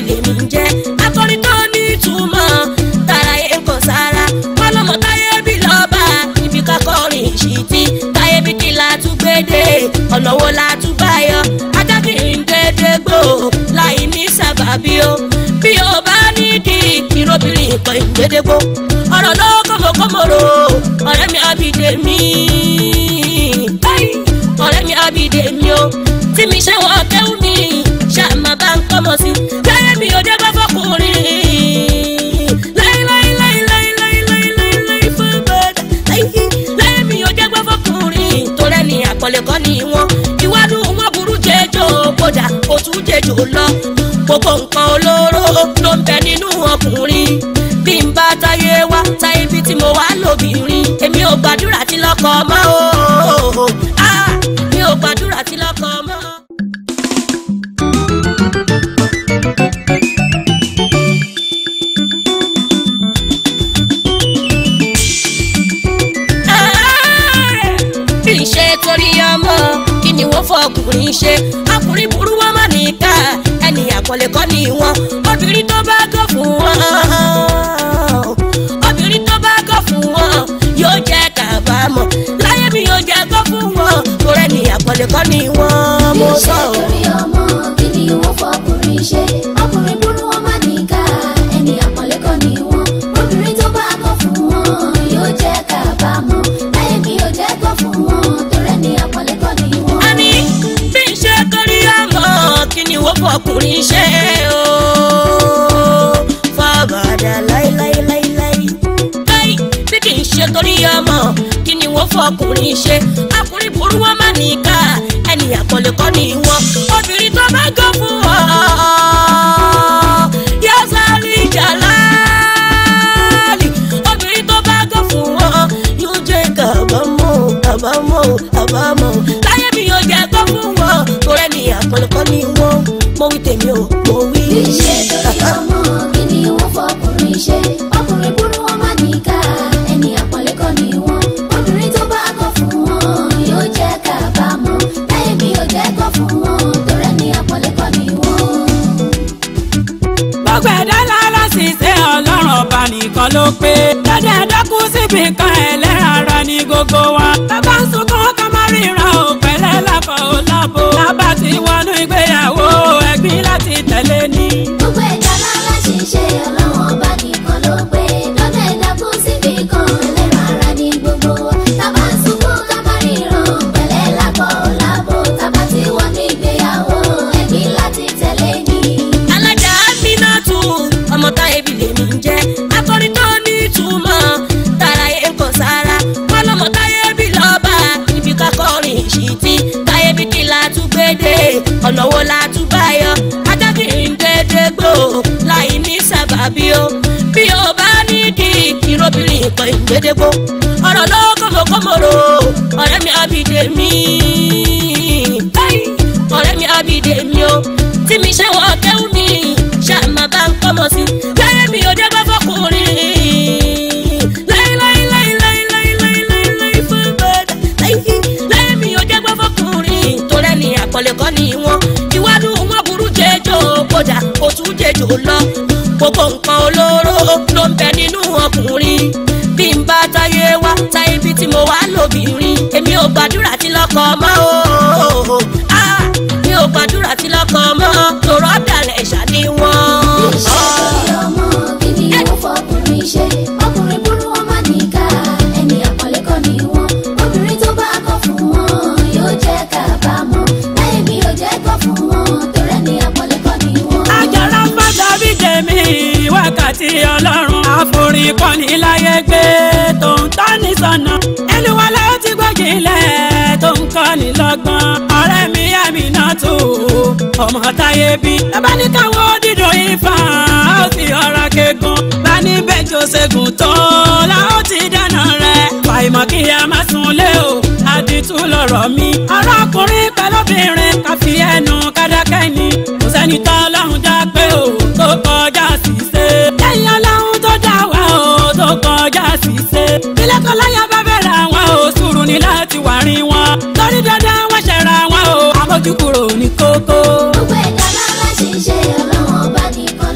lèmi ń jẹ́ akọrin tó ní ìtumọ̀ tara yẹn kò sára wọn lọmọ táyé bí lọ́ba ibi kakọrin ìṣìtì táyé bí kí la tún gbédè ọ̀nà wo la tún báyọ̀ ajákìrì ń dédé gbò láì ní sábàbí o bí o bá nídìí ìrobìnrin ìkọ̀ ìgbédégbò ọ̀rọ̀ ló kọ́mọkọ́mọ̀rò ọ̀rẹ́ mi àbídé mi ọ̀rẹ́ mi àbídé mi o tí mi ṣe wọ́n kẹ́hún mi ṣàmà bá ń kọ́mọ sí láyé mi ò dé bá fọkùnrin láyé láyé láyé láyé láyé láyé láyé láyé fún bàdà láyé láyé mi ò dé bá fọkùnrin torẹ́ ni àpọ̀lẹ̀ kọ́ ni wọ́n ìwádùn wọn burú jẹjọ kódà kò tún jẹjọ lọ gbogbo nǹkan olóró ló ń bẹ nínú ọkùnrin bí n bá táyé wá táyé bí tí mo wá lóbìnrin èmi ò gbàdúrà tí lọ́kọ mọ́ o Ah, mi ò gbàdúrà tí lọ́kọ mọ́. kì í ṣe torí ọmọ kí ni wọ́n fọkùnrin ṣe ọkùnrin burú wọn má nìka ẹni àpọ̀lé kọ́ ni wọn obìnrin tó bá gọ̀ fún wọn obìnrin tó bá gọ̀ fún wọn yóò jẹ́ kábàámọ̀ láyé mi yóò jẹ́ gọ̀ fún wọn kò rẹ́ni àpọ̀lé kọ́ ni wọn mo sọ ọ́. torí ọmọ kí ni wọ́n fọkùnrin ṣe ọkùnrin burú wọn má nìka ẹni àpọ́nlé kọ́ ni wọ́n obìnrin tó bá kọ̀ fún wọn yóò jẹ́ kábàámọ̀ láyé mi ò jẹ́ kọ̀ fún wọn torí ẹni àpọ́nlé kọ́ ni wọ́n. a ní bí n ṣe torí ọmọ kí ni wọ́n fọkùnrin ṣe o fàbàdà láíláíláíláí láí bí kì í ṣe torí ọmọ kí ni wọ́n fọkùnrin ṣe ọkùnrin burú wọn má nìka ẹni àpọ̀lẹ̀ kọ́ ni wọn obìnrin tó bá gọ́ fún ọ yóò sáré jàlálì obìnrin tó bá gọ́ fún ọ yóò jẹ́ kábàámọ̀ kábàámọ̀ kábàámọ̀ láyé mi yóò jẹ́ gọ́ fún wọn kò rẹ́ni àpọ̀lẹ̀ kọ́ ni wọn mo wí tèmi o mo wí. kì í ṣe torí ọmọ kí ni wọ́n fọkùnrin ṣe ọkùnrin burú wọn má nìka ẹni àpọ́nlé kọ́ ni wọ́n obìnrin tó bá kọ̀ fún wọn yóò jẹ́ kábàámọ̀ láyé mi ò jẹ́ kọ̀ fún wọn torí ẹni àpọ́nlé kọ́ ni wọ́n. gbogbo ẹ̀dá lára sì ṣe ọlọ́run ọba nìkan ló pé dáadáa ẹ̀dákú síbi kan ẹlẹ́ran ara ní gbogbo wa bàbá ń sunkún ká má ríran ò pẹ̀lẹ́ lákọ̀ ò lábo lábà tí wọnú ìgbéyàwó ẹ̀gbin láti tẹ̀lé ní. gbogbo ẹ̀dá lára ṣe ṣe ọlọ́run ọba nìkan ló pé lọ́dọ̀ ẹ̀dá kú síbi kan ẹlẹ́ran ara ní gbogbo wa tábà ń sunkún ká má ríran pẹ̀lẹ́ lápọ̀ láàbò tábà tí wọ́n ní ìgbéyàwó ẹ̀gbin láti tẹ̀lé ní. alájà aminatu ọmọ táyé bí lèmi ń jẹ́ akọrin tó ní ìtumọ̀ tara yẹn kò sára wọn lọmọ táyé bí lọ́ba ibi kakọrin ìṣìtì táyé bí kí la tún gbédè ọ̀nà wo la tún báyọ̀ ajákìrì ń dédé gbò láì ní sábàbí o bí o bá nídìí ìrobìnrin ìkọ̀ ìgbédégbò ọ̀rọ̀ ló kọ́mọkọ́mọ̀rò ọ̀rẹ́ mi àbídé mi ọ̀rẹ́ mi àbídé mi o tí mi ṣe wọ́n kẹ́hún mi ṣàmà bá ń kọ́mọ sí láyé mi ò dé bá fọkùnrin láyé láyé láyé láyé láyé láyé láyé láyé fún bàdà láyé láyé mi ò dé bá fọkùnrin torẹ́ ni àpọ̀lẹ̀ kọ́ ni wọ́n ìwádùn wọn burú jẹjọ kódà kò tún jẹjọ lọ gbogbo nǹkan olóró ló ń bẹ nínú ọkùnrin bí n bá táyé wá táyé bí tí mo wá lóbìnrin èmi ò gbàdúrà tí lọ́kọ mọ́ o Ah, mi ò gbàdúrà tí lọ́kọ mọ́ tòrọ́ dàlẹ̀ ṣàní wọ́n. ṣe torí ọmọ kí ni wọ́n fọkùnrin ṣe ọkùnrin burú wọn má nìka ẹni àpọ́nlé kọ́ ni wọ́n obìnrin tó bá kọ̀ fún wọn yóò jẹ́ kábàámọ̀ láyé mi ò jẹ́ kọ̀ fún wọn torí ẹni àpọ́nlé kọ́ ni wọ́n. àjàrà fàtà bí jẹ̀mí wákàtí ọlọ́run àforin kọ́ni láyé gbé tó ń tọ́ni sọ́nà ẹlùwalẹ̀ ó ti gbọ́jìnlẹ̀ tó ń kọ́ni lọ́gbọ́n ọ̀rẹ́ mi àmìnà tó ọmọ táyé bí bàbá ní káwọn dídò ifá ó sì ọ̀rá kegun bá ní bẹ́jọ́ ṣẹ́gun tó la ó ti dáná rẹ̀ fàìmọ̀ kí a má sùn lé o àdìtú lọ̀rọ̀ mi ọ̀rọ̀ ọkùnrin pẹ̀lú obìnrin ká fi ẹnu kádákẹ́ ni kò sẹ́ni tó ọlọ́run dá pé o tó kọjá ṣìṣe lẹ́yìn ọlọ́run tó dá wa o tó kọjá ṣìṣe ilé kan láyà bá bẹ̀rẹ̀ àwọn o sùúrù ní láti wà rí wọn torí dandan wọ́n ṣẹ̀ra wọn o àmójúkúrò ní kókó. gbogbo ẹ̀dá lára ṣe ṣe ọlọ́run ọba nìkan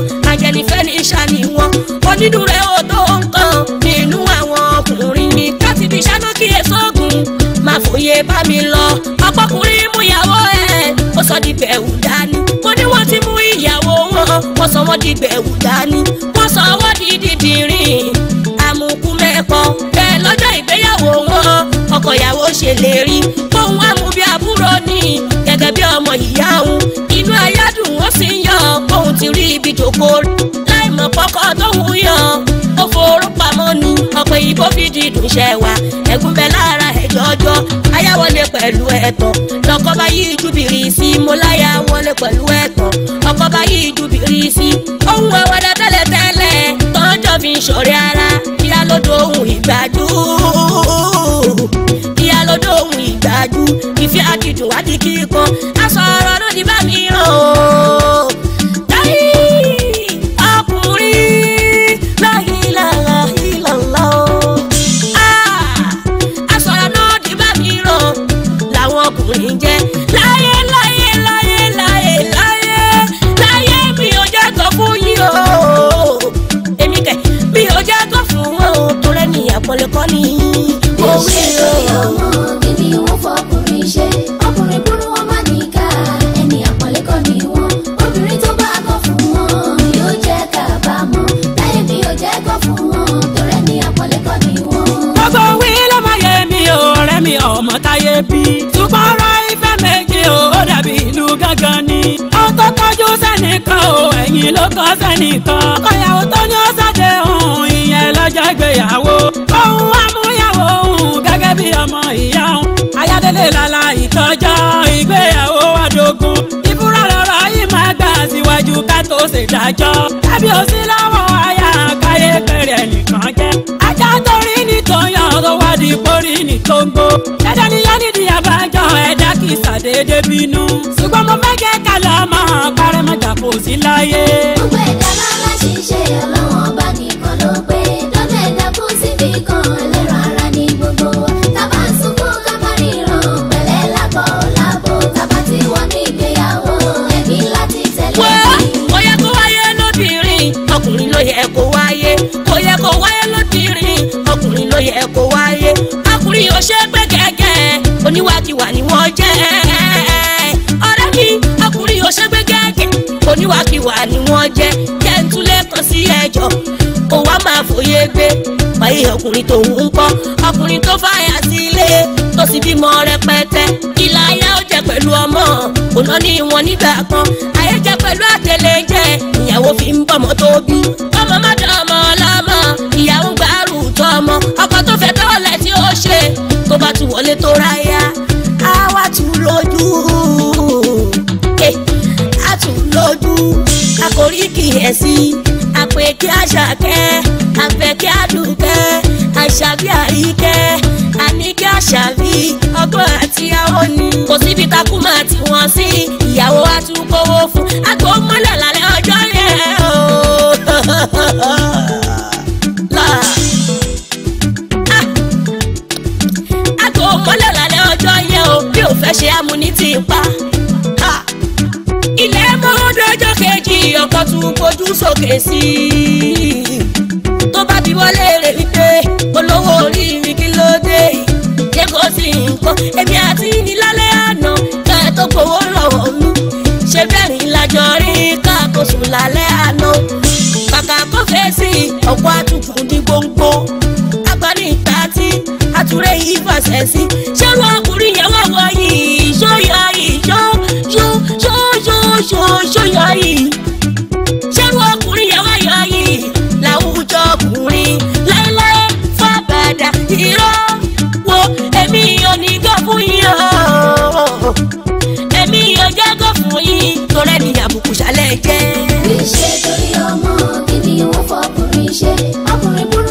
ajẹnifẹ́ ní sani wọn onídùúrẹ́ ò tó nǹkan nínú àwọn ọkùnrin mi káti fi ṣáná kí èsóògùn máa fòye bá mi lọ ọpọkùnrin mú ìyàwó ẹ̀ ó sọ di bẹ̀rù dání mo ní wọ́n ti mú ìyàwó wọn wọ́n sọ wọ́n di bẹ̀rù dání wọ́n sọ wọ́n di dídìrín àmùkù mẹ́pọ̀ bẹ́ẹ̀ lọ́jọ́ ìgbéyàwó wọn ọkọ ìyàwó ṣèlérí fóun àmú bí àbúrò ní gẹ́gẹ́ bí ọmọ ìyá òun inú ayádùn ó sì ń yọ fóun ti rí ibi jòkó láì mọ̀ pọ́kọ́ tóun yọ ó forú pamọ́ ni ọ̀pọ̀ ìbò fi dídùn ṣẹ wá ẹ̀gún bẹ lára ẹ̀ jọjọ ayáwọlé pẹ̀lú ẹ̀tọ́ lọ́kọ́ bá yí júbìrì sí mo láyà wọlé pẹ̀lú ẹ̀tọ́ ọkọ̀ bá yí júbìrì sí ohun ẹ̀wọ̀dà tẹ́lẹ̀tẹ́lẹ̀ tọ́jọ́ fi ń ṣọ̀rẹ́ ara kíá ló dóhùn ìgbàdú kíá ló dóhùn ìgbàdú ìfẹ́ àdìdùn wá di kíkan aṣọ ọ̀rọ̀ ló di bá mi rán o. Táyì ọkùnrin láyé lára ìlànà o. Aṣọ̀rọ̀ náà di bá mi rán làwọn ọkùnrin jẹ́ láyé láyé láyé láyé láyé láyé mi ò jẹ́ kó fún yín o. Èmi kẹ̀ mi ò jẹ́ kó fún wọn o tó rẹ́ni àpọ̀lẹ̀ kọ́ ni. Bí ó ṣe lórí ọmọ kí ni wọ́n fọkùnrin ṣe? Ọkùnrin burú wọn má níkà, ẹni àpọ́nlé kọ́ ni wọ́n. Obìnrin tó bá kọ̀ fún wọn yóò jẹ́ kábàámọ̀. Láyé mi ò jẹ́ kọ̀ fún wọn, torí ẹni àpọ́nlé kọ́ ni wọ́n. gbogbo wí ló máa yé mi o ọ̀rẹ́ mi ọmọ táyé bí. ṣùgbọ́n ọ̀rọ̀ ìfẹ́ méjì o ó dàbí ìlú gángan ni. ó tó tọ́jú sẹ́nìkan o ẹ̀yìn ló kọ́ sẹ́nìkan. ọ̀yàwó tó ní ó ṣàdé òun ìyẹn lọ́jọ́ ìgbéyàwó. òun amúyàwó òun gẹ́gẹ́ bí ọmọ ìyá òun. ayádélé lala ìtọ́jọ́ ìgbéyàwó àdógún. ìbúra lọ́rọ̀ yìí máa gbà síwájú ká tó ṣèdájọ́. ẹbí ò sí lọ́wọ́ aya káyé pẹ̀rẹ̀ nìkan jẹ́. ajá torí ní tòyàn tó wá di pórí ní tóńgó. dandan ni yẹn nídìí àbájọ ẹ̀dá kì í ṣàdédé bínú. ṣùgbọ́n mo fẹ́ kẹ́ ká lọ mọ́ kárẹ́ mọ́jà kò sí láyé. Gbogbo ẹ̀dá lálá ṣiṣẹ́ ọlọ́wọ́n bá nìkan ló pé. Dọ́dọ̀ ẹ̀dá kú síbi kan ẹlẹ́ran ara ní gbogbo wa. Tábà ń sunkún ká má ríran pẹ̀lẹ́ lábọ̀ lábọ̀. Tábà tí wọ́n ní ìgbéyàwó ẹ̀mí láti tẹ̀lé wá mi. kò yẹ kó wáyé lóbìnrin ọkùnrin ló yẹ kó wáyé kò yẹ kó wáyé lóbìnrin ọkùnrin ló yẹ kó wáyé ọkùnrin ò ṣe pé gẹ́gẹ́ oníwàkiwà ni wọ́n jẹ́ ọ̀rẹ́ mi ọkùnrin ò ṣe pé gẹ́gẹ́ oníwàkiwà ni wọ́n jẹ́ jẹ́ntúlẹ̀ kan sí ẹjọ́ kó wá máa fòye gbé wáyé ọkùnrin tó ń kọ́ ọkùnrin tó fàyà sílé tó sì bímọ rẹpẹtẹ ìlà ayé ó jẹ pẹ̀lú ọmọ òná ní wọn nígbà kan ayé jẹ pẹ̀lú àtẹlẹjẹ ìyàwó fi ń bọ̀mọ tó bí ọmọ má dán ọmọ ọlọ́mọ ìyàwó ń gbàrú tọ́ ọmọ ọkọ tó fẹ́ tọ́lẹ̀ tí ó ṣe tó bá tún wọlé tó ráyà á wá tún lójú Eh, á tún lójú àkórí kìyèsí àpè kí àṣàkẹ́ àfẹ́ kí àdùkẹ́ àṣàbí àríkẹ́ àníkẹ́ àṣàbí ọgbọ́n àti àwọn ni. kò síbi takú máa tì wọ́n sí ìyàwó wa tún kówó fún àgbo mọ́lẹ̀ lálẹ́ ọjọ́ yẹn o. Là. Ah. àgbo mọ́lẹ̀ lálẹ́ ọjọ́ yẹn o bí ò fẹ́ ṣe amúnítì pa. Ha ilé mọ́ọ́dọ́jọ́ kejì ọkọ̀ tún fojú sókè sí i. tó bá bí wọlé rẹ̀ wípé olówó orí mi kí ló dé yìí. ṣé kò sí nǹkan èmi àti ní lálẹ́ àná ká ẹ tó gbowó lọ́wọ́ mi. ṣé bẹ́ẹ̀ ni lájọ rí káàkó sùn lálẹ́ àná. kàkà kó fèsì ọ̀pọ̀ àtúntò ní gbòǹgbò. agbani ìta tí àtúrẹ́ yìí fàṣẹ sí. ṣé wọn ọkùnrin yẹn wà wọ yìí ṣó yọ yìí ṣó ṣó ṣó ṣó ṣó ṣó yọ yìí. ṣé wọn ọkùnrin yẹn wà yọ yìí láwùjọ ọkùnrin láéláé fàbàdà irọ́ wo èmi ò ní gbọ́ fún yín o èmi ò jẹ́ gbọ́ fún yín torẹ́ ni àbùkù ṣálẹ̀ jẹ́. Bí ṣe torí ọmọ kí ni wọ́n fọkùnrin ṣe? Ọkùnrin burú